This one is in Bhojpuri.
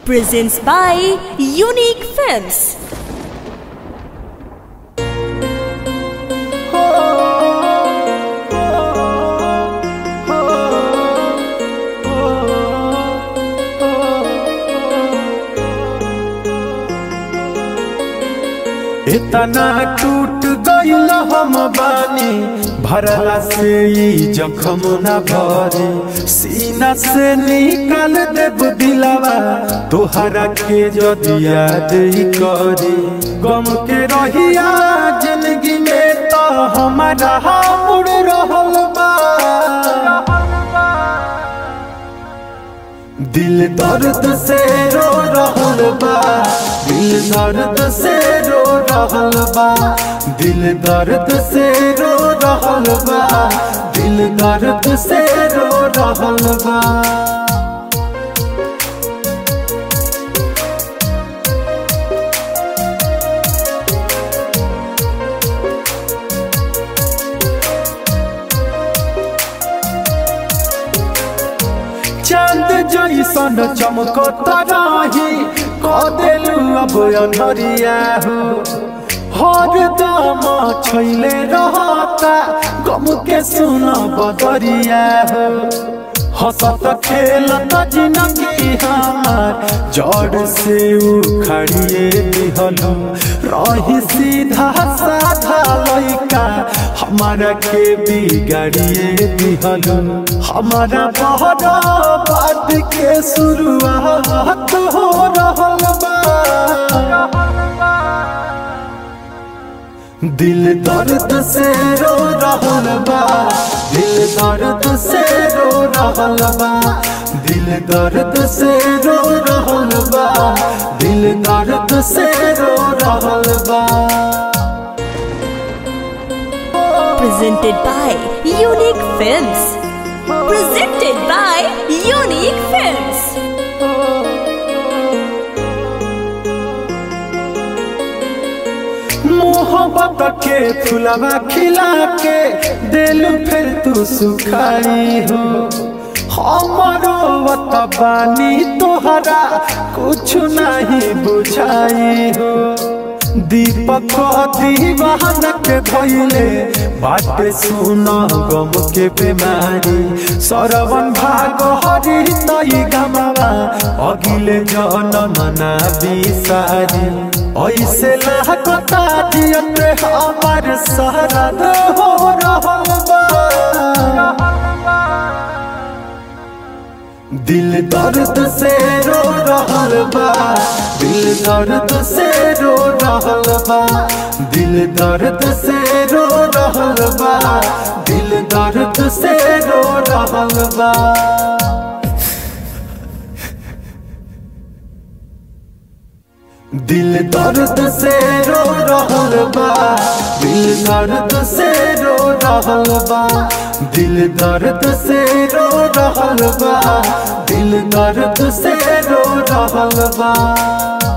presents by Unique Films. इतना टूट गईल हम बानी भरला से ई जखम न भरे सीना से निकाल देब दिलावा तोहरा के जदि याद ही करे गम के रहिया जिंदगी में तो हमारा मुड़ रहल बा दिल दर्द से रो रहल बा दिल दर्द से रो रहल बा दिल दर्द से रो रहल बा दिल दर्द से रो रहल बा चांद जैसन चमकत रही कदेलू अब अनहरिया हो हर दम छैले रहता गम के सुन बदरिया हो हंसत खेलत जिनगी हमार जड़ से उखड़िए दिहलू रही सीधा साधा लइका हमारा के बिगाड़िए दिहलू हमारा बहरा बात के शुरुआत हो रहल बा दिल दर्द से रो रहल बा दिल दर्द से रो रहल बा दिल दर्द से रो रहल बा दिल दर्द से रो रहल बा Presented by Unique Films. Presented by Unique Films. मोहब्बत के फुलवा खिला के दिल फिर तू सुखाई हो हमारो वत बानी तोहरा कुछ नहीं बुझाई हो दीपक दीवान के भइले बाटे सुन गम के बीमारी सरवन भाग हरि तई गमवा अगिले जनम ना बिसारी ऐसे लागता जियत हमार सरद हो रहल बा दिल दर्द से रो रहल बा दिल दर्द से रो रहल बा दिल दर्द से रो रहल बा दिल दर्द से रो रहल बा दिल दर्द से रो रहल बा दिल दर्द से रो रहल बा दिल दर्द से रो रहल बा दिल दर्द से रो रहल बा